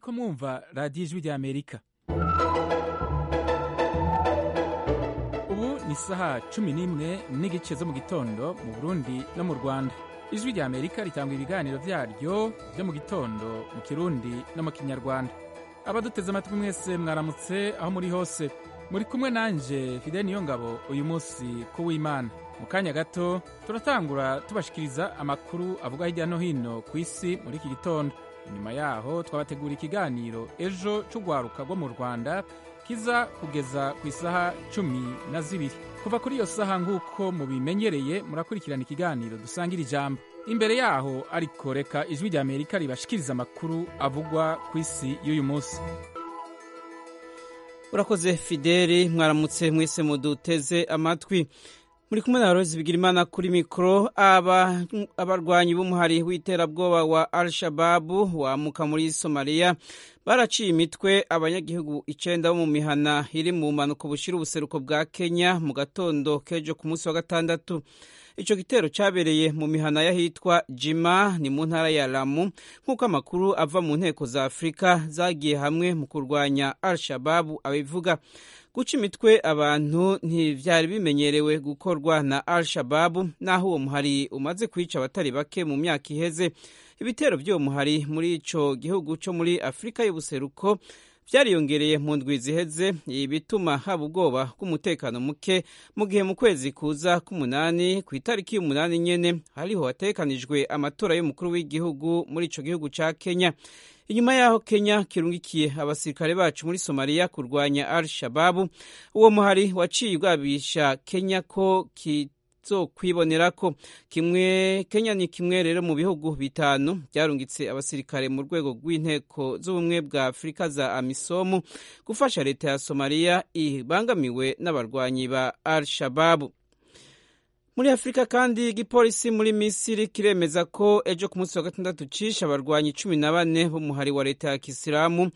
ko mwumva radiyo ijwi ry'amerika ubu ni isaha cumi n'imwe n'igice zo mu gitondo mu burundi no mu rwanda ijwi ry'amerika ritanga ibiganiro byaryo byo mu gitondo mu kirundi no mu kinyarwanda abaduteze amatwi mwese mwaramutse aho muri hose muri kumwe nanjye fide niyo ngabo uyu munsi w'imana mu kanya gato turatangura tubashikiriza amakuru avuga hirya no hino ku isi muri iki gitondo inyuma yaho twabategura ikiganiro ejo cy'urwaruka rwo mu rwanda kiza kugeza ku isaha cumi na zibiri kuva kuri iyo saha nk'uko mubimenyereye murakurikirana ikiganiro dusangira ijambo imbere yaho ariko reka ijwi ry'amerika ribashikiriza amakuru avugwa ku isi y'uyu munsi urakoze fideli mwaramutse mwese muduteze amatwi muri kumwe na rozi bigirimana kuri mikoro abarwanyi b'umuhari w'iterabwoba wa al shababu wamuka muri somaliya baraciye imitwe abanyagihugu icyenda bo mu mihana iri mu mpanuka bushyira ubuseruko bwa kenya mu gatondo k'ejo ku munsi wa gatandatu icyo gitero cyabereye mu mihana y'ahitwa jima ni mu ntara ya ramu nk'uko amakuru ava mu nteko za afurika zagiye hamwe mu kurwanya al shababu abivuga guca imitwe abantu ntibyari bimenyerewe gukorwa na al shababu naho uwo muhari umaze kwica abatari bake mu myaka iheze ibitero by'uwo muhari muri icyo gihugu cyo muri afurika y'ubuseruko byariyongereye mu ndwi ziheze bituma haba ubwoba bw'umutekano muke mu gihe mu kwezi kuza k'umunani ku itariki y'umunani nyene hariho hatekanijwe amatora y'umukuru w'igihugu muri ico gihugu ca kenya inyuma yaho kenya kirungikiye abasirikare bacu muri somaliya kurwanya al shababu uwo muhari waciye ubwabisha kenya ko kizokwibonera ko kimwe kenya ni kimwe rero mu bihugu bitanu byarungitse abasirikare mu rwego rw'inteko z'ubumwe bwa afurika za amisomu gufasha leta ya somaliya ibangamiwe n'abarwanyi ba al shababu muri afurika kandi igipolisi muri misiri kiremeza ko ejo ku munsi wa gatandatu cisha abarwanyi cumi na bane b'umuhari wa leta ya kisilamu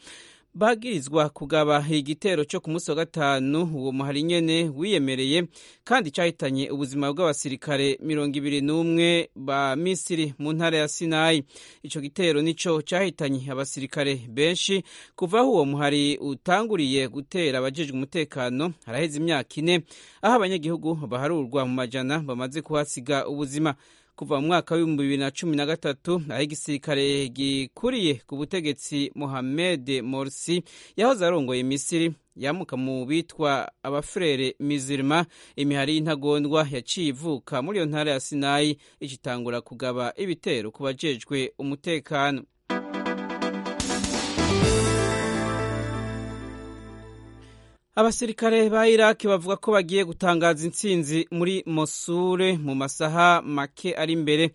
bagirizwa kugaba igitero cyo ku munsi wa gatanu uwo muhari nyene wiyemereye kandi cyahitanye ubuzima bw'abasirikare mirongo ibiri n'umwe ba misiri mu ntara ya sinayi ico gitero nico cyahitanye abasirikare benshi kuva aho uwo muhari utanguriye gutera abajejwe umutekano haraheze imyaka ine aho abanyagihugu baharurwa mu majana bamaze kuhasiga ubuzima kuva mu mwaka w'ibihumbi bibiri na cumi na gatatu aho igisirikare gikuriye ku butegetsi mohamed morsi yahoze arongoye misiri yamuka mu bitwa abafurere mizirima imihari y'intagondwa yaciye ivuka muri iyo ntara ya sinayi igitangura kugaba ibitero ku bajejwe umutekano abasirikare ba iraki bavuga ko bagiye gutangaza intsinzi muri mosure mu masaha make ari imbere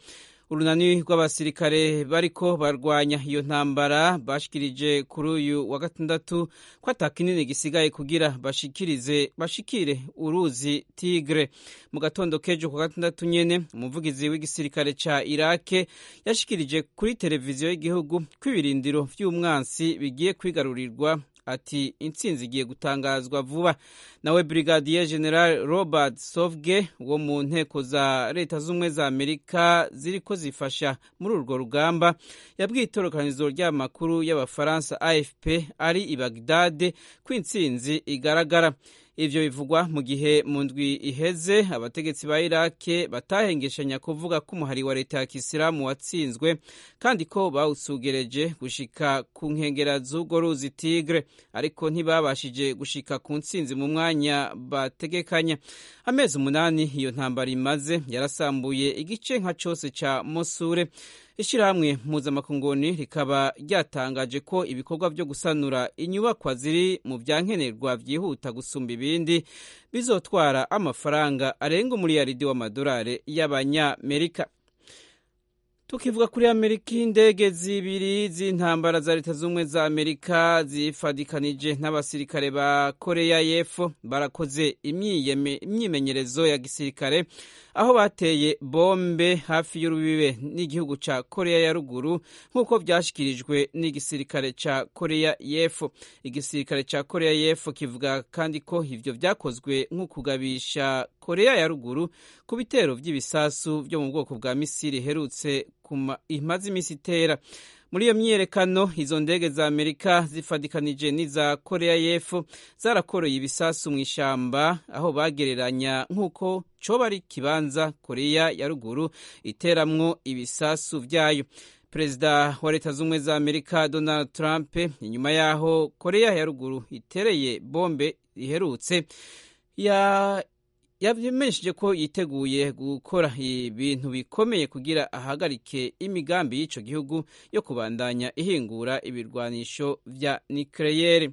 urunani rw'abasirikare bariko barwanya iyo ntambara bashikirije kuri uyu wa gatandatu ko ata kinini gisigaye kugira bashikirize bashikire uruzi tigre mu gatondo k'ejo ku gatandatu nyene umuvugizi w'igisirikare ca irake yashikirije kuri televiziyo y'igihugu ko ibirindiro vy'umwansi bigiye kwigarurirwa ati intsinzi igiye gutangazwa vuba nawe brigadier general robert sovge wo mu nteko za leta z'ubumwe za amerika ziriko zifasha muri urwo rugamba yabwiye itorokanizo ry'amakuru y'abafaransa afp ari i bagdade ko intsinzi igaragara ivyo bivugwa mu gihe mu ndwi iheze abategetsi ba irake batahengeshanya kuvuga ko umuhari wa leta ya kisilamu watsinzwe kandi ko bawusugereje gushika ku nkengera z'urwo ruzi tigre ariko ntibabashije gushika ku ntsinzi mu mwanya bategekanya amezi umunani iyo ntambara imaze yarasambuye igice nka cose ca mosure ishyirahamwe mpuzamakongoni rikaba ryatangaje ko ibikorwa byo gusanura inyubakwa ziri mu byankenerwa byihuta gusumba ibindi bizotwara amafaranga arenga umuriyaridi w'amadolari y'abanyamerika tukivuga kuri amerika indege zibiri z'intambara za leta z'ubumwe za amerika zifadikanije n'abasirikare ba koreya y'epfo barakoze imyimenyerezo ya gisirikare aho bateye bombe hafi y'urubibe n'igihugu cya koreya ya ruguru nk'uko byashyikirijwe n'igisirikare cya koreya y'epfo igisirikare cya koreya y'epfo kivuga kandi ko ibyo byakozwe nk'ukugabisha koreya ya ruguru ku bitero by'ibisasu byo mu bwoko bwa misiri iherutse imaze iminsi itera muri iyo myiyerekano izo ndege za amerika zifatikanije n'iza koreya y'epfo zarakoreye ibisasu mu ishyamba aho bagereranya nk'uko coba ari ikibanza koreya ya ruguru iteramwo ibisasu byayo perezida wa leta z'ubumwe za amerika donald trump inyuma y'aho koreya ya ruguru itereye bombe riherutse yamenyesheje ko yiteguye gukora ibintu bikomeye kugira ahagarike imigambi y'icyo gihugu yo kubandanya ihingura ibirwanisho bya nikereyeri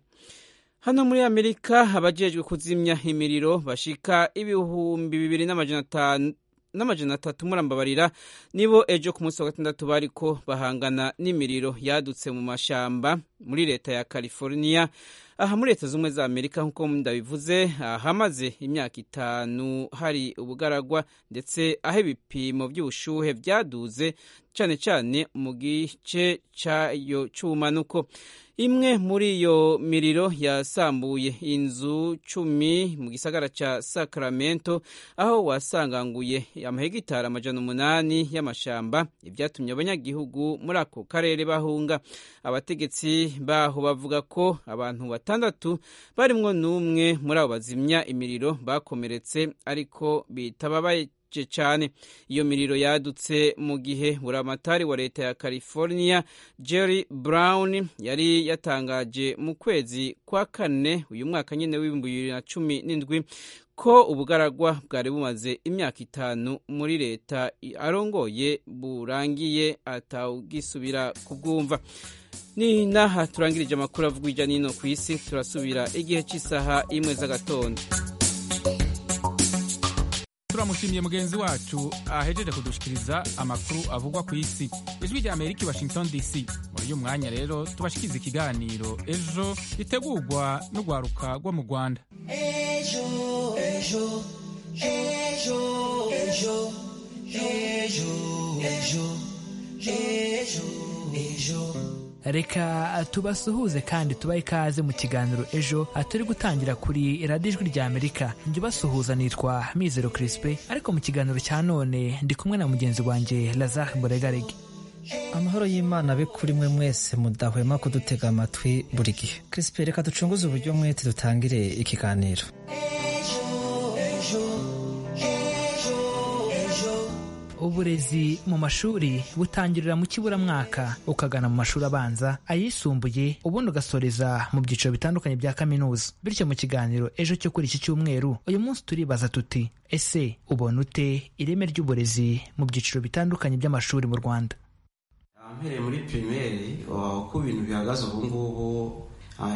hano muri amerika abajejwe kuzimya imiriro bashika ibihumbi bibiri n'amajana atanu n'amajana atatu murambabarira nibo ejo ku munsi wa gatandatu bariko bahangana n'imiriro yadutse mu mashamba muri leta ya california aha muri leta z'ubumwe za amerika nk'uko ndabivuze ahamaze imyaka itanu hari ubugaragwa ndetse aho ibipimo by'ubushuhe byaduze cyane cyane mu gice cyayo cy'ubumanuko imwe muri iyo miriro yasambuye inzu cumi mu gisagara cya sacramento aho wasanganguye amahegitari amajana umunani y'amashamba ibyatumye abanyagihugu muri ako karere bahunga abategetsi baho bavuga ko abantu batandatu barimwo n'umwe muri abo bazimya imiriro bakomeretse ariko bitababaye cyane iyo miriro yadutse mu gihe buramatari wa leta ya california jerry brown yari yatangaje mu kwezi kwa kane uyu mwaka nyine w'ibihumbi bibiri na cumi n'indwi ko ubugaragwa bwari bumaze imyaka itanu muri leta arongoye burangiye atawugisubira kubwumva ni naha turangirije amakuru avuga hirya n'ino ku isi turasubira igihe cy'isaha imwe z'agatondo turamushimiye mugenzi wacu ahejeje kudushikiriza amakuru avugwa ku isi ijwi rya amerika i washington dc muri uyu mwanya rero tubashikiriza ikiganiro ejo ritegurwa n'urwaruka rwo mu rwanda ejo ejo ejo ejo ejo ejo ejo ejo reka tubasuhuze kandi tubahe ikaze mu kiganiro ejo turi gutangira kuri radiyo ijwi rya amerika njye ubasuhuza nitwa mizero kirisipe ariko mu kiganiro cya none ndi kumwe na mugenzi wanjye lazare mboregarege amahoro y'imana abe kuri mwe mwese mudahwema kudutega amatwi buri gihe kirisipe reka ducunguze uburyo mwete dutangire ikiganiro uburezi mu mashuri butangirira mu kiburamwaka ukagana mu mashuri abanza ayisumbuye ubundi ugasoreza mu byiciro bitandukanye bya kaminuza bityo mu kiganiro ejo cyo kuri iki cyumweru uyu munsi turibaza tuti ese ubona ute ireme ry'uburezi mu byiciro bitandukanye by'amashuri mu rwanda mpereye muri pirimeri uko ibintu bihagaze ubu ngubu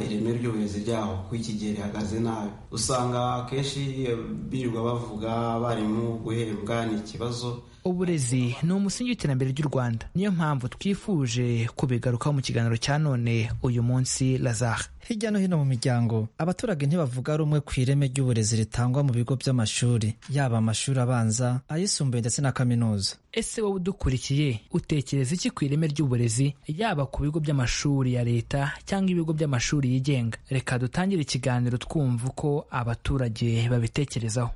ireme ry'uburezi ryaho ku iki gihe rihagaze nabi usanga akenshi birirwa bavuga abarimu guhembwa ni ikibazo uburezi ni umusingi w'iterambere ry'u rwanda niyo mpamvu twifuje kubigarukaho mu kiganiro cya none uyu munsi lazare hirya no hino mu miryango abaturage ntibavuga rumwe ku ireme ry'uburezi ritangwa mu bigo by'amashuri yaba amashuri abanza ayisumbuye ndetse na kaminuza ese wowe udukurikiye utekereza iki ku ireme ry'uburezi yaba ku bigo by'amashuri ya leta cyangwa ibigo by'amashuri yigenga reka dutangire ikiganiro twumva uko abaturage babitekerezaho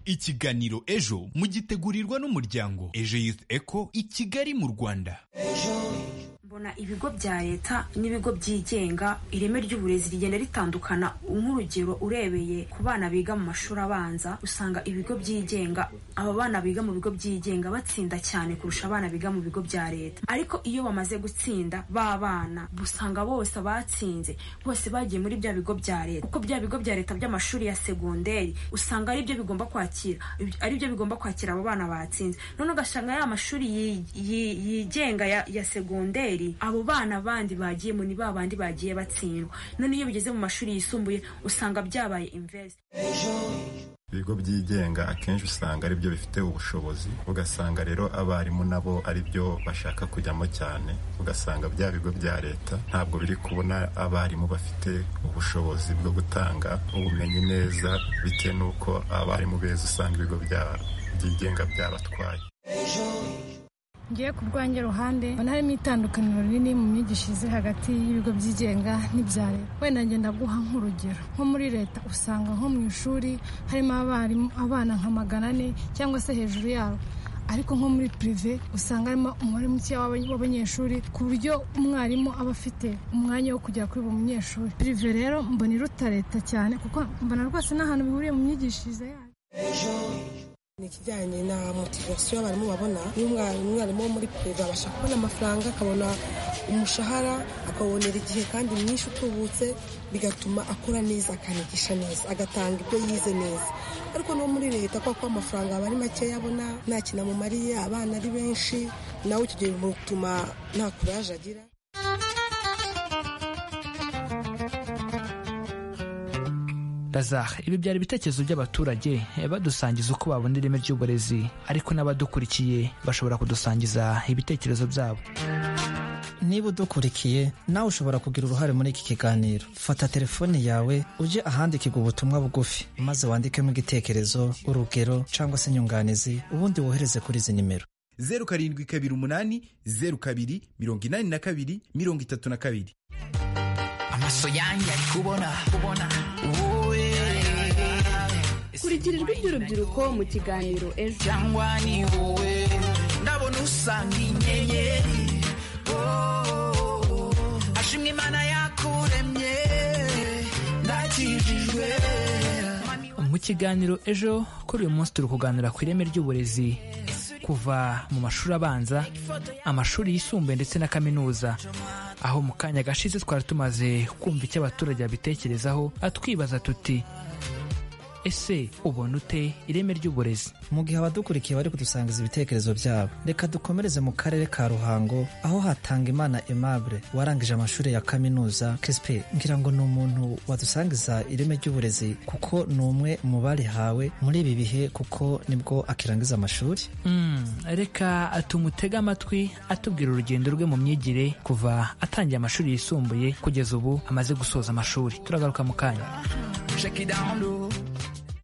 ikiganiro ejo mugitegurirwa n'umuryango ejo youth eco i kigali mu rwanda mbona ibigo bya leta n'ibigo byigenga ireme ry'uburezi rigenda ritandukana nk'urugero urebeye ku bana biga mu mashuri abanza usanga ibigo byigenga aba bana biga mu bigo byigenga batsinda cyane kurusha abana biga mu bigo bya leta ariko iyo bamaze gutsinda ba bana usanga bose batsinze bose bagiye muri bya bigo bya leta kuko bya bigo bya leta by'amashuri ya segonderi usanga ari byo bigomba kwakira ari byo bigomba kwakira abo bana batsinze none ugasanga ya mashuri yigenga ya segonderi abo bana bandi bagiye mu ni babandi bagiye batsindwa none iyo bigeze mu mashuri yisumbuye usanga byabaye invest ibigo byigenga akenshi usanga ari byo bifite ubushobozi ugasanga rero abarimu nabo ari byo bashaka kujyamo cyane ugasanga bya bigo bya leta ntabwo biri kubona abarimu bafite ubushobozi bwo gutanga ubumenyi neza bitewe n'uko abarimu beza usanga ibigo byigenga byabatwaye ngiye ku bwanjye ruhande mbona harimo itandukaniro rinini mu myigishirize hagati y'ibigo byigenga n'ibya leta wenda ngenda guha nk'urugero nko muri leta usanga nko mu ishuri harimo abarimu abana nka magana ane cyangwa se hejuru yabo ariko nko muri pirive usanga harimo umubare muke w'abanyeshuri ku buryo umwarimu aba afite umwanya wo kugera kuri buri munyeshuri pirive rero mbona iruta leta cyane kuko mbona rwose n'ahantu bihuriye mu myigishirize yayo ni ikijyanye na motivasiyo abarimu babona iyo umwarimu wo muri pirive abasha kubona amafaranga akabona umushahara akawubonera igihe kandi mwinshi utubutse bigatuma akora neza akanigisha neza agatanga ibyo yize neza ariko no muri leta kubera ko amafaranga aba ari makeya abona nta kintu amumariye abana ari benshi nawe icyo gihe bimutuma nta kuraje agira razar ibi byari ibitekerezo by'abaturage eh, badusangiza uko babona ireme ry'uburezi ariko n'abadukurikiye bashobora kudusangiza ibitekerezo byabo niba udukurikiye nawe ushobora kugira uruhare muri iki kiganiro fata telefone yawe ujye ahandikirwa ubutumwa bugufi maze wandikemo igitekerezo urugero cyangwa se inyunganizi ubundi wohereze kuri izi nimero zeru karindwi kabiri umunani zeru kabiri mirongo inani na kabiri mirongo itatu na kabiri amaso yanjye ari kubona kubona wowe kurikira ijwi ry'urubyiruko mu kiganiro ejo cyangwa ni wowe ndabona usanga inyenyeri Oh, oh, oh. ashimwe imana yakuremye ndakijijwe mu kiganiro ejo kuri uyu munsi turi kuganira ku ireme ry'uburezi kuva mu mashuri abanza amashuri yisumbuye ndetse na kaminuza aho mu kanya gashize twari tumaze kumva icyo abaturage babitekerezaho atwibaza tuti ese ubona ute ireme ry'uburezi mu gihe abadukurikiye bari kudusangiza ibitekerezo byabo reka dukomereze mu karere ka ruhango aho hatanga imana aimable warangije amashuri ya kaminuza crispe ngira ngo ni umuntu wadusangiza ireme ry'uburezi kuko ni umwe mu barihawe muri ibi bihe kuko nibwo akirangiza amashuri Mm, reka tumutege amatwi atubwira urugendo rwe mu myigire kuva atangiye amashuri yisumbuye kugeza ubu amaze gusoza amashuri turagaruka mu kanya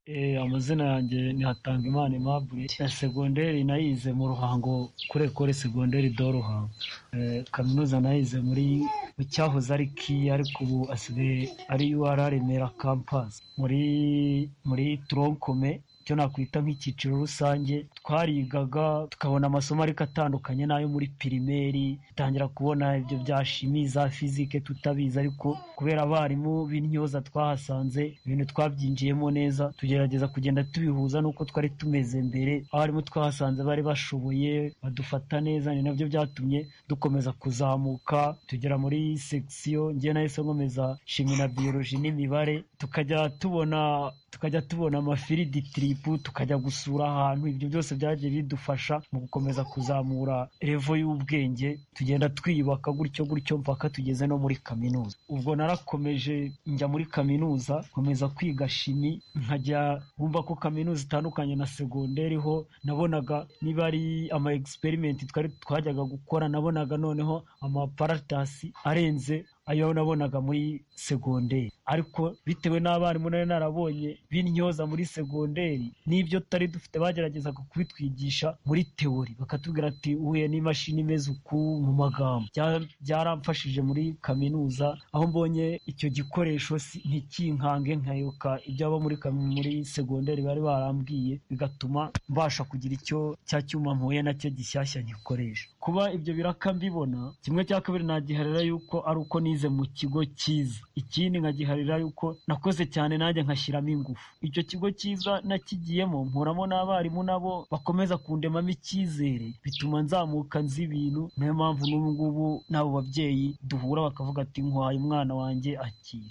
Eh, amazina yanjye ni Hatangimana Aimable ya segonderi nayize mu Ruhango kuri ekole segonderi do Ruhango Eh, kaminuza nayize muri mu cyahoze ari kiyi ariko ubu asigaye ari UR Remera campus muri muri tronkome icyo nakwita nk'icyiciro rusange twarigaga tukabona amasomo ariko atandukanye n'ayo muri pirimeri dutangira kubona ibyo bya shimi za fizike tutabizi ariko kubera abarimu b'intyoza twahasanze ibintu twabyinjiyemo neza tugerageza kugenda tubihuza n'uko twari tumeze mbere abarimu twahasanze bari bashoboye badufata neza ni nabyo byatumye dukomeza kuzamuka tugera muri sekisiyo ngewe nahise nkomeza shimi na biyoloji n'imibare tukajya tubona tukajya tubona amafiridi tiripu tukajya gusura ahantu ibyo byose byagiye bidufasha mu gukomeza kuzamura revo y'ubwenge tugenda twiyubaka gutyo gutyo mpaka tugeze no muri kaminuza ubwo narakomeje njya muri kaminuza nkomeza kwiga shimi nkajya wumva ko kaminuza itandukanye na segonderi ho nabonaga niba ari ama egisiperimenti twari twajyaga gukora nabonaga noneho amaparatasi arenze ayo nabonaga muri segonderi ariko bitewe n'abarimu nari narabonye b'intyoza muri segonderi n'ibyo tutari dufite bageragezaga kubitwigisha muri teori bakatubwira ati uhuye n'imashini imeze uku mu magambo Bya- byaramfashije muri kaminuza aho mbonye icyo gikoresho si- ntikinkange nkayoka ibyo abo muri kami- muri segonderi bari barambwiye bigatuma mbasha kugira icyo cya cyuma mpuye nacyo gishyashya ngikoresha kuba ibyo biraka mbibona kimwe cya kabiri nagiharira yuko ari uko nize mu kigo cyiza ikindi nkagiharira yuko nakoze cyane nanjye nkashyiramo ingufu icyo kigo cyiza nakigiyemo mporamo n'abarimu nabo bakomeza kundemamo icyizere bituma nzamuka nzi ibintu niyo mpamvu n'ubu ngubu n'abo babyeyi duhura bakavuga ati nkwaye umwana wanjye akira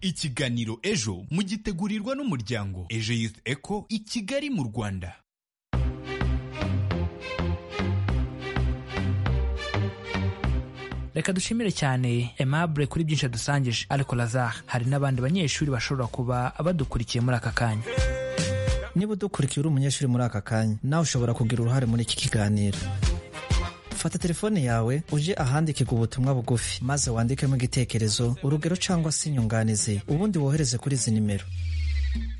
ikiganiro ejo mugitegurirwa n'umuryango ejo youth eco i kigali mu rwanda reka dushimire cyane aimable kuri byinshi adusangije ariko razar hari n'abandi banyeshuri bashobora kuba badukurikiye muri aka kanya niba udukurikiye uri umunyeshuri muri aka kanya nawe ushobora kugira uruhare muri iki kiganiro fata telefone yawe ujye ahandikirwa ubutumwa bugufi maze wandikemo igitekerezo urugero cyangwa se inyunganizi ubundi wohereze kuri izi nimero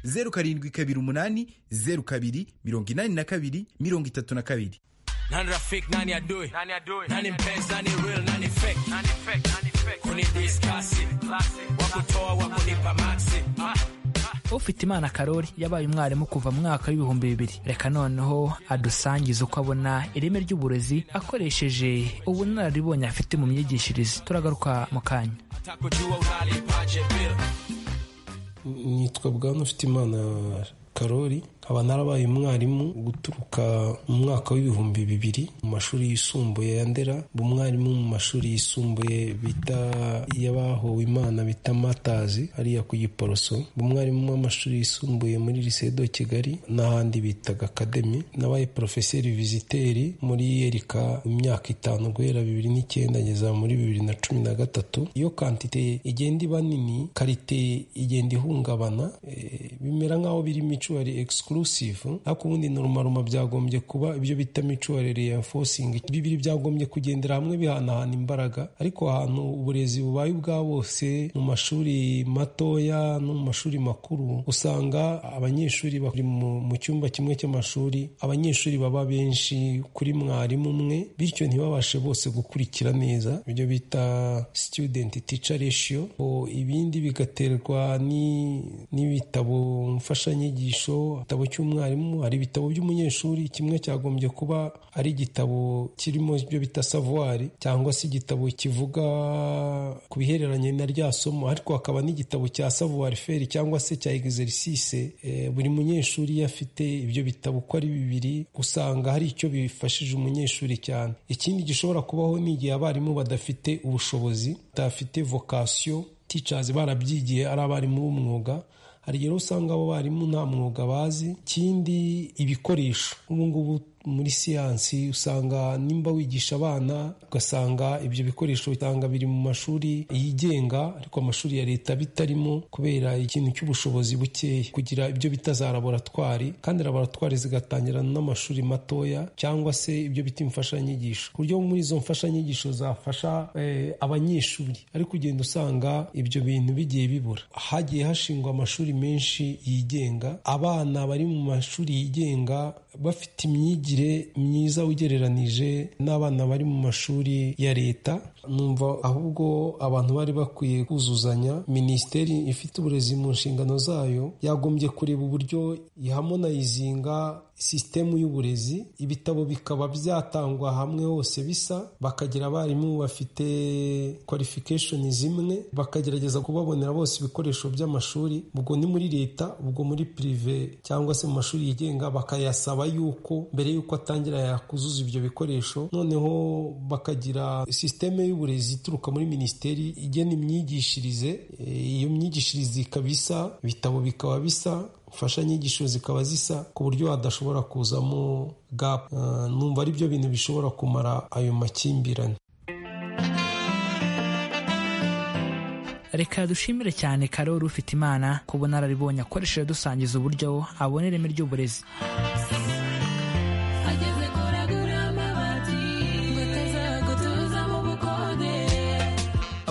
zeru karindwi kabiri umunani zeru kabiri mirongo inani na kabiri mirongo itatu na kabiri nani rafiki nani adui nani mpenzi nani real nani fake kunidiskasi wakutoa wakunipa maxi Ah, ah. ufite imana karori yabaye umwarimu kuva mu mwaka w'ibihumbi bibiri reka noneho adusangize uko abona ireme ry'uburezi akoresheje ubunararibonye afite mu myigishirize turagaruka mu kanya atakujua unalipaje bill nitwa bwana ufite imana karori nkaba narabaye umwarimu guturuka mu mwaka w'ibihumbi bibiri mu mashuri yisumbuye ya ndera umwarimu mu mashuri yisumbuye bita y'abahowe imana bita matazi hariya ku giporoso umwarimu w'amashuri yisumbuye muri lycée de kigali n'ahandi bitaga akademi nabaye porofeseri viziteri muri yerika imyaka itanu guhera bibiri n'icyenda ngeza muri bibiri na cumi na gatatu iyo kantite igenda iba nini karite igenda ihungabana eh, bimera nk'aho biri micuari exclusive ariko ubundi norumaruma byagombye kuba ibyo bita micuari reinforcing bibiri byagombye kugendera hamwe bihanahana imbaraga ariko ahantu uburezi bubaye ubwa bose mu mashuri matoya no mu mashuri makuru usanga abanyeshuri bari mu mu cyumba kimwe cy'amashuri abanyeshuri baba benshi kuri mwarimu umwe bityo ntibabashe bose gukurikira neza ibyo bita student teacher ratio O, ibindi bigaterwa ni- n'ibitabo mfashanyigisho igitabo cy'umwarimu hari ibitabo by'umunyeshuri kimwe cyagombye kuba ari igitabo kirimo ibyo bita savuwari cyangwa se igitabo kivuga ku bihereranye na rya somo ariko hakaba n'igitabo cya savuwari feri cyangwa se cya egizerisise Eh, buri munyeshuri iyo afite ibyo bitabo uko ari bibiri usanga hari icyo bifashije umunyeshuri cyane ikindi gishobora kubaho ni igihe abarimu badafite ubushobozi badafite vokasiyo ticazi barabyigiye ari abarimu b'umwuga hari igihe rero usanga abo barimu nta mwuga bazi ikindi ibikoresho ubu ngubu muri siyansi usanga nimba wigisha abana ugasanga ibyo bikoresho bitanga biri mu mashuri yigenga ariko amashuri ya leta bitarimo kubera ikintu cy'ubushobozi bukeya kugira ibyo bita za laboratwari kandi laboratwari zigatangira n'amashuri matoya cyangwa se ibyo bita imfashanyigisho ku buryo muri izo mfashanyigisho zafasha eh, abanyeshuri ariko ugenda usanga ibyo bintu bigiye bibura hagiye hashingwa amashuri menshi yigenga abana bari mu mashuri yigenga bafite imyigire myiza ugereranije n'abana bari mu mashuri ya leta numva ahubwo abantu bari bakwiye kuzuzanya minisiteri ifite uburezi mu nshingano zayo yagombye kureba uburyo ihamonayizinga sisitemu y'uburezi ibitabo bikaba byatangwa hamwe hose bisa bakagira abarimu bafite kwalifikashoni zimwe bakagerageza kubabonera bose ibikoresho by'amashuri ubwo ni muri leta ubwo muri pirive cyangwa se mu mashuri yigenga bakayasaba yuko mbere y'uko atangira yakuzuza ibyo bikoresho noneho bakagira sisiteme y'uburezi ituruka muri minisiteri igena imyigishirize Eh, iyo myigishirize ikaba isa ibitabo bikaba bisa imfashanyigisho zikaba zisa ku buryo hadashobora kuzamo gapu Eh, numva ari byo bintu bishobora kumara ayo makimbirane reka dushimire cyane karori ufite imana ku bunararibonye akoresheje dusangiza uburyo abona ireme ry'uburezi ageze kure agura amabati bateza gutuza mu bukode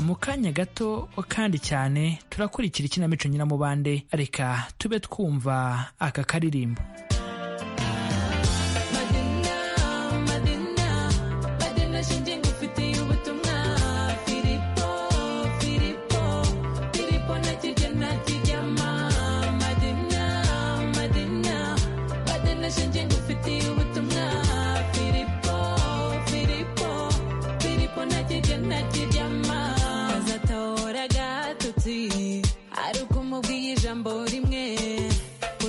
mu kanya gato kandi cyane turakurikira ikinamico nyiramubande reka tube twumva aka karirimbo madina madina madina shinge ngufitiye ubutumwa filipo filipo filipo ntakirya ntakiryama madina madina madina shinge ngufitiye ubutumwa filipo filipo filipo ntakirya ntakiryama azatahora agatotsi ari ukumubwiye ijambo rimwe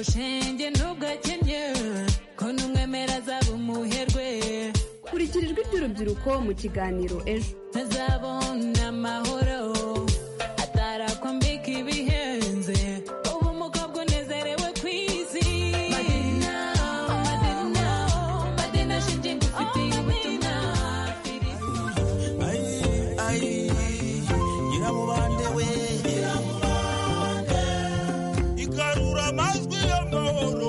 ushenge ntubwakennye ko n'umwemera azaba umuherwe kurikira ijwi ry'urubyiruko mu kiganiro ejo ntazabona amahoro atarakwambika ibihenze ubu umukobwa unezerewe ku isi madina madina madina shinge ngufitiye ubutumwa Ay, nyiramubande we igarura amajwi y'amahoro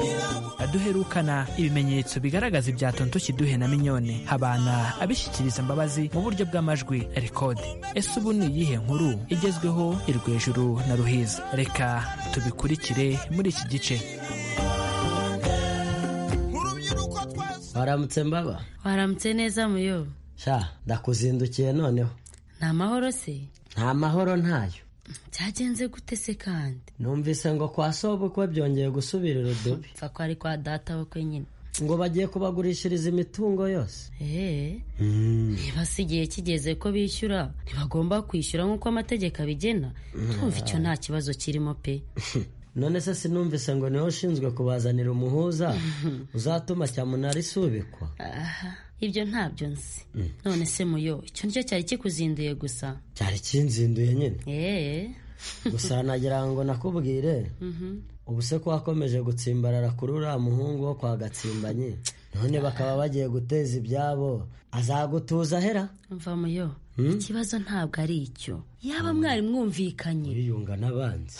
duherukana ibimenyetso bigaragaza ibya tonto kiduhe na minyone habana abishyikiriza imbabazi mu buryo bw'amajwi rekode ese ubu ni iyihe nkuru igezweho iri hejuru na ruhiza reka tubikurikire muri iki gice waramutse mbaba waramutse neza muyobo sha ndakuzindukiye noneho ni amahoro se nta mahoro ntayo cyagenze gute se kandi numvise ngo kwa sobukwe byongeye gusubira urudubi pfa ko ari kwa data we kwenyine ngo bagiye kubagurishiriza imitungo yose eee niba si igihe kigeze ko bishyura ntibagomba kwishyura nk'uko amategeko abigena tumva icyo nta kibazo kirimo pe none se sinumvise ngo niho ushinzwe kubazanira umuhuza uzatuma cyamunara isubikwa aha ibyo ntabyo nzi none se muyo icyo nicyo cyari kikuzinduye gusa cyari kinzinduye nyine eee gusa nagira ngo nakubwire ubu se ko wakomeje gutsimbarara kuri uriya muhungu wo kwa gatsimbanyi none bakaba bagiye guteza ibyabo azagutuza ahera mva muyo ikibazo ntabwo ari icyo yaba mwari mwumvikanye uriyunga n'abanzi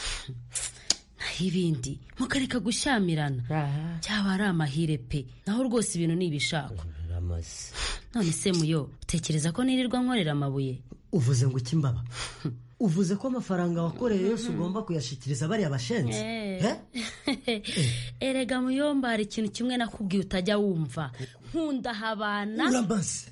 naho ibindi mukareka gushyamirana byaba ari amahire pe naho rwose ibintu ni ibishakwa amaze none se muyo utekereza ko nirirwa nkorera amabuye uvuze ngo ikimbaba uvuze ko amafaranga wakoreye yose ugomba kuyashyikiriza bariya bashenzi erega muyomba hari ikintu kimwe nakubwiye utajya wumva nkunda habana urambaze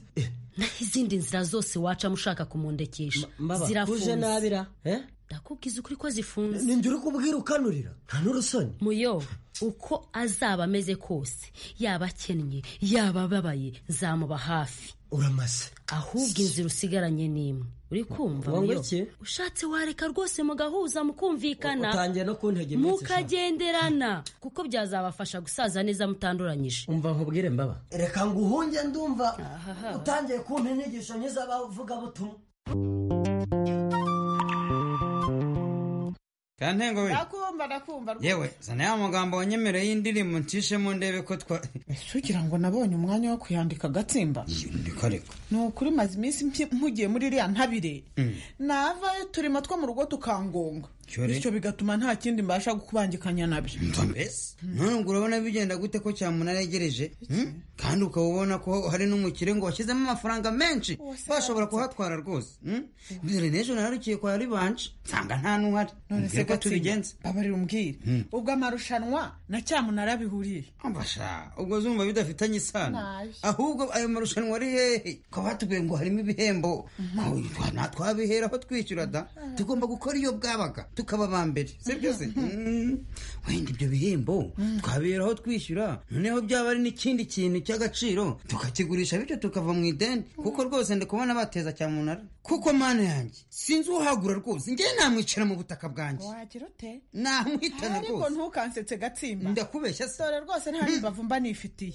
naho izindi nzira zose wacamo ushaka kumundekesha mbaba uje zirafunze nabira eh? ndakubwiza ukuri ko zifunze ni njye uri kubwira ukanurira nta n'urusoni muyo uko azaba ameze kose yaba akennye yaba ababaye nzamuba hafi uramaze ahubwo inzira usigaranye ni imwe uri kumva Wangu muyo iki? ushatse wareka rwose mugahuza mukumvikana utangiye no kuntega iminsi sha. mukagenderana kuko byazabafasha gusaza neza mutanduranyije umva nkubwire mbaba reka nguhunge ndumva utangiye kumpa inyigisho nk'iz'abavugabutumwa kantengo we ndakumva ndakumva rwose. yewe zana ya magambo wanyemereye y'indirimbo ncishemo ndebe ko twa sugira ngo nabonye umwanya wo kuyandika agatsimba ndikoreka ni ukuri maze iminsi mpi- mpugiye muri iriya ntabire Mm. navayo turimo two mu rugo tukangonga Cyore. bityo bigatuma nta kindi mbasha gukubangikanya nabyo mbese none ubwo urabona bigenda gute ko cyamunara yegereje Hmm? kandi ukaba ubona ko hari n'umukire ngo washyizemo amafaranga menshi bashobora kuhatwara rwose Hmm? mbere n'ejo nararukiye kwa ribanje nsanga nta n'uhari none se mbwira ko tubigenza Gatsinda, babarira umbwire Mm. ubwo amarushanwa na cyamunara bihuriye ambasha ubwo zumva bidafitanye isano Nabi. ahubwo ayo marushanwa ari hehe ko batubwiye ngo harimo ibihembo Aho natwabihera aho twishyura da tugomba gukora iyo bwabaga tukaba ba mbere sibyo se Mm. wenda ibyo bihembo twabihera aho twishyura noneho byaba ari n'ikindi kintu cy'agaciro tukakigurisha bityo tukava mu ideni kuko rwose ndi kubona bateza cyamunara kuko mana yanjye sinzi uhagura rwose njye namwicara mu butaka bwanjye wagira ute namwitana ariko rwose ntukansetse gatsimba ndakubeshya se dore rwose nta mbavu mba nifitiye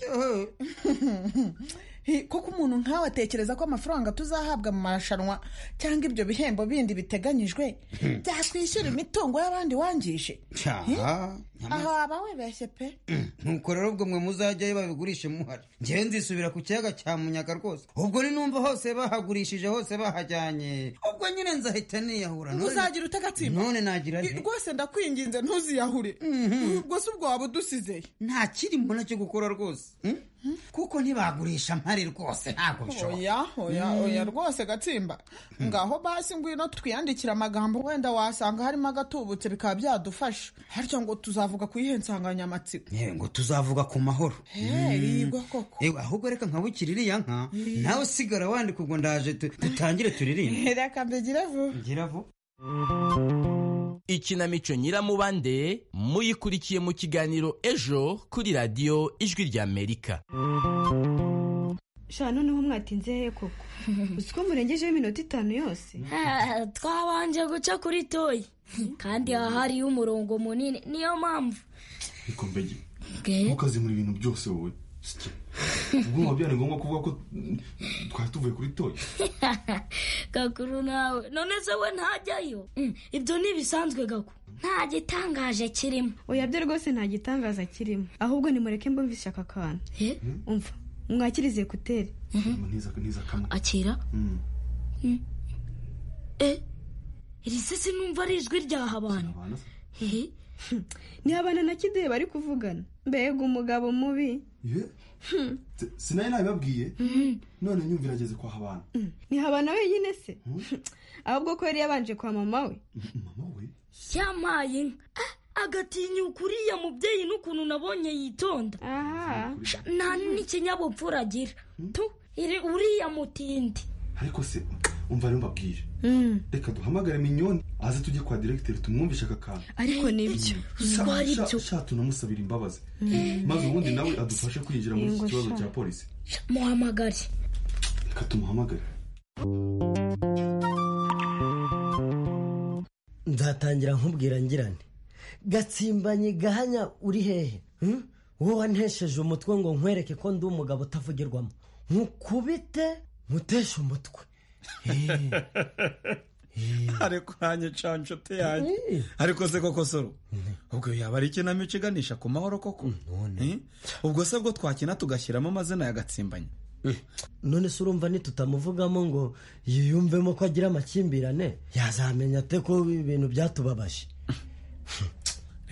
Hi, kuko umuntu nkawe atekereza ko amafaranga tuzahabwa mu marushanwa cyangwa ibyo bihembo bindi biteganyijwe byatwishyura imitungo y'abandi wangije cyaha aho waba wibeshye pe nuko rero ubwo mwe muzajyayo babigurishe muhari ngewe nzisubira ku kiyaga cya munyaga rwose ubwo ni numva hose bahagurishije hose bahajyanye ubwo nyine nzahita niyahura None- uzagira ute agatsimba none nagira I- nte rwose ndakwinginze ntuziyahure rwose ubwo waba udusizeye nta kirimo nacyo gukora rwose Hmm? kuko ntibagurisha mpari rwose ntabwo bishoboka oya oya Mm. oya rwose gatsimba ngaho basi ngwino twiyandikire amagambo wenda wasanga harimo agatubutse bikaba byadufasha harya ngo tuzavuga ku yihe nsanganyamatsiko yewe ngo tuzavuga ku mahoro Hey, Hmm. igwa koko. Yewe, ahubwo reka nkabukira iriya nka Yeah. nawe usigara wandika ubwo ndaje tu- dutangire turirimbe reka mbigire vuba ngira vuba ikinamico nyiramubande muyikurikiye mu kiganiro ejo kuri radiyo ijwi ry'amerika sha noneho mwatinze hehe koko uzi ko murengejeho iminota itanu yose twabanje guca kuri toyi kandi hahariyo umurongo munini niyo mpamvu reka mbege ntukazimura ibintu byose wowe Sike. ubwo nkaba byari ngombwa kuvuga ko mm, twari tuvuye kuri toyi gakuru nawe none se we ntajyayo Mm, ibyo ntibisanzwe gaku nta gitangaje kirimo oya byo rwose nta gitangaza kirimo ahubwo nimureke mbumve ishyaka akantu umva mwakirize ekuteri ntiza kamwe akira Mm. eh iri se sinumva ari ijwi ryaha abantu ni abana na kidehe bari kuvugana mbega umugabo mubi Ye? Se- sinari nabibabwiye none nyumva irageze kwa habana ni habana wenyine se ahubwo ko yari yabanje kwa mama we yamaye inka Ah, agatinyuka uriya mubyeyi n'ukuntu nabonye yitonda Sha, nta n'ikinyabupfura agira tu iri- uriya mutindi ariko se umva rero mbabwire reka duhamagare minyoni aze tujye kwa diregiteri tumwumvishe aka kantu ariko nibyo Sha- sha- sha tunamusabira imbabazi maze ubundi nawe adufashe kwinjira muri iki Yego, kibazo sha. cya polisi muhamagare reka tumuhamagare nzatangira nkubwira ngirane gatsimbanye gahanya uri hehe Hmm? wowe wantesheje umutwe ngo nkwereke ko ndi umugabo utavugirwamo nkukubite nkuteshe umutwe ariko ntanyica nshuti yanjye ariko se koko soro ubwo yaba ari ikinamico iganisha ku mahoro koko Eh? ubwo se bwo twakina tugashyiramo amazina ya gatsimbanye none se urumva nitutamuvugamo ngo yiyumvemo ko agira amakimbirane yazamenya ate ko ibintu byatubabaje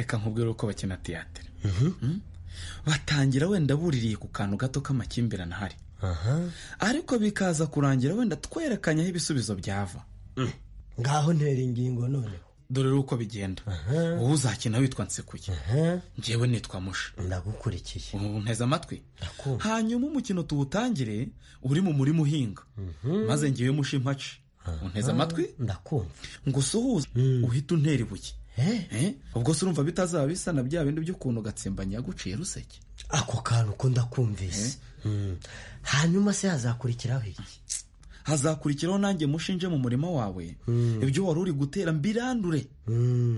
reka nkubwire uko bakina tiyatere Mm? batangira wenda buririye ku kantu gato k'amakimbirane ahari ariko bikaza kurangira wenda twerekanye aho ibisubizo byava ngaho ntera ingingo none dore uko bigenda wowe uzakina witwa nsekuye njyewe nitwa musha ndagukurikiye ubu nteze amatwi hanyuma umukino tuwutangire uri mu murima uhinga maze njyewe musha impaci unteze amatwi ndakumva ngo usuhuze uhite untera ibuye Eh? ubwo se urumva bitazaba bisa na bya bindi by'ukuntu gatsimbanye yaguciye ruseke ako kantu ko ndakumvise Mm. hanyuma se hazakurikiraho iki hazakurikiraho nanjye mushinje mu murima wawe ibyo wari uri gutera mbirandure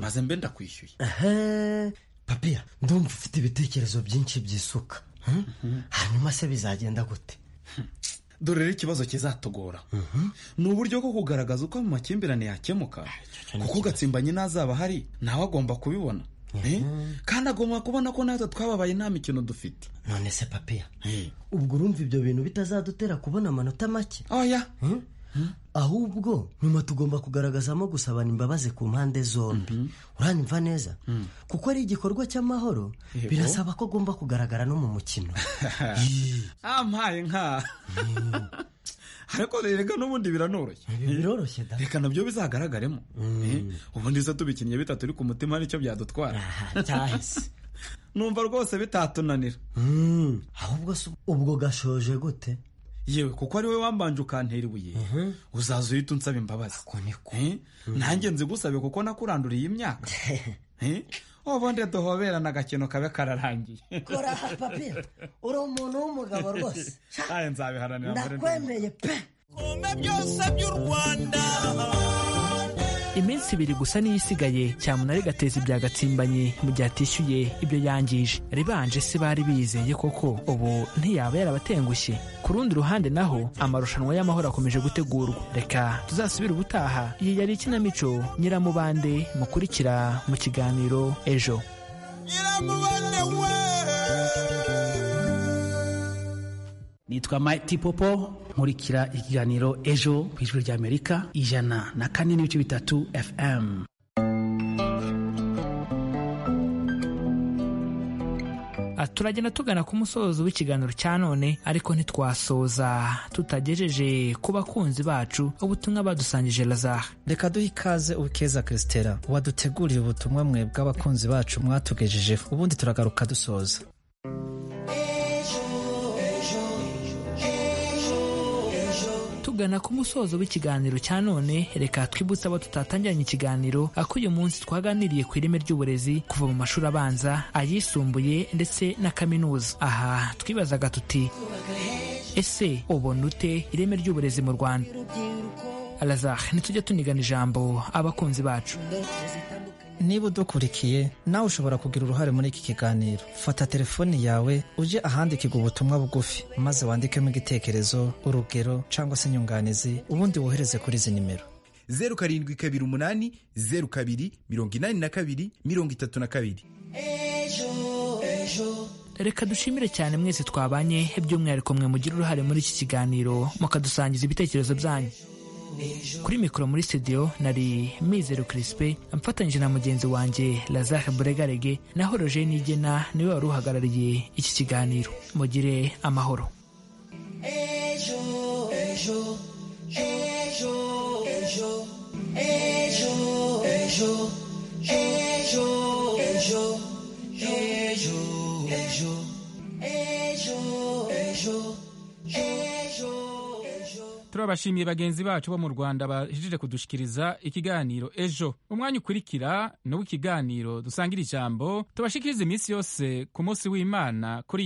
maze mbe ndakwishyuye Ehe, papiya ndumva ufite ibitekerezo byinshi by'isuka Hmm? hanyuma se bizagenda gute dore rero ikibazo kizatugora ni uburyo bwo kugaragaza uko amakimbirane yakemuka kuko gatsimbanye ntazaba ahari nawe agomba kubibona Eh? kandi agomba kubona ko natwe twababaye nta mikino dufite none se papiya ubwo urumva ibyo bintu bitazadutera kubona amanota make oya ahubwo nyuma tugomba kugaragazamo gusabana imbabazi ku mpande zombi uranyumva neza kuko ari igikorwa cy'amahoro Yego. birasaba ko agomba kugaragara no mu mukino ampaye nka ariko reka n'ubundi biranoroshye biroroshye da reka nabyo bizagaragaremo Eh, ubundi se tubikinnye bitatu uri ku mutima nicyo byadutwara cyahise numva rwose bitatunanira Hmm, ahubwo se ubwo gashoje gute yewe kuko ari wowe wambanje ukantera ibuye uzaza uhita unsaba imbabazi Eh, nanjye nzigusabe kuko nakuranduriye imyaka Eh, ubundi duhoberana agakino kabe kararangiye kora aha papiya uri umuntu w'umugabo rwose Aye, nzabiharanira mbere ndi ndakwemeye pe byose by'u rwanda iminsi ibiri gusa niyo isigaye cyamunara igateza ibya gatsimbanye mu gihe atishyuye ibyo yangije ribanje se bari bizeye koko ubu ntiyaba yarabatengushye ku rundi ruhande naho amarushanwa y'amahoro akomeje gutegurwa reka tuzasubire ubutaha iyi yari ikinamico nyiramubande mukurikira mu kiganiro ejo nitwa Mighty Popo nkurikira ikiganiro ejo ku ijwi rya Amerika ijana na kane n'ibice bitatu FM Ah, turagenda tugana ku musozo w'ikiganiro cya none ariko ntitwasoza tutagejeje ku bakunzi bacu ubutumwa badusangije lazare reka duhe ikaze ukeza christela waduteguriye ubutumwa mwe bw'abakunzi bacu mwatugejejeho ubundi turagaruka dusoza tugana ku musozo w'ikiganiro cya none reka twibutse abo tutatangiranye ikiganiro ako uyu munsi twaganiriye ku ireme ry'uburezi kuva mu mashuri abanza ayisumbuye ndetse na kaminuza aha twibazaga tuti ese ubona ute ireme ry'uburezi mu rwanda lazare ntitujye tunigana ijambo abakunzi bacu niba udukurikiye nawe ushobora kugira uruhare muri iki kiganiro fata telefoni yawe ujye ahandikirwa ubutumwa bugufi maze wandikemo igitekerezo urugero cyangwa se inyunganizi ubundi wohereze kuri izi nimero zeru karindwi kabiri umunani zeru kabiri mirongo inani na kabiri mirongo itatu na kabiri reka dushimire cyane mwese twabanye by'umwihariko mwe mugira uruhare muri iki kiganiro mukadusangiza ibitekerezo byanyu kuri mikoro muri studio nari mizero kirisipe amfatanyije na mugenzi wanjye lazare buregarege naho roger nigena niwe wari uhagarariye iki kiganiro mugire amahoro ejo ejo ejo ejo turabashimiye bagenzi bacu bo mu rwanda bahejeje kudushikiriza ikiganiro ejo umwanya ukurikira ni uw'ikiganiro dusangira ijambo tubashikirize iminsi yose ku munsi w'imana kuri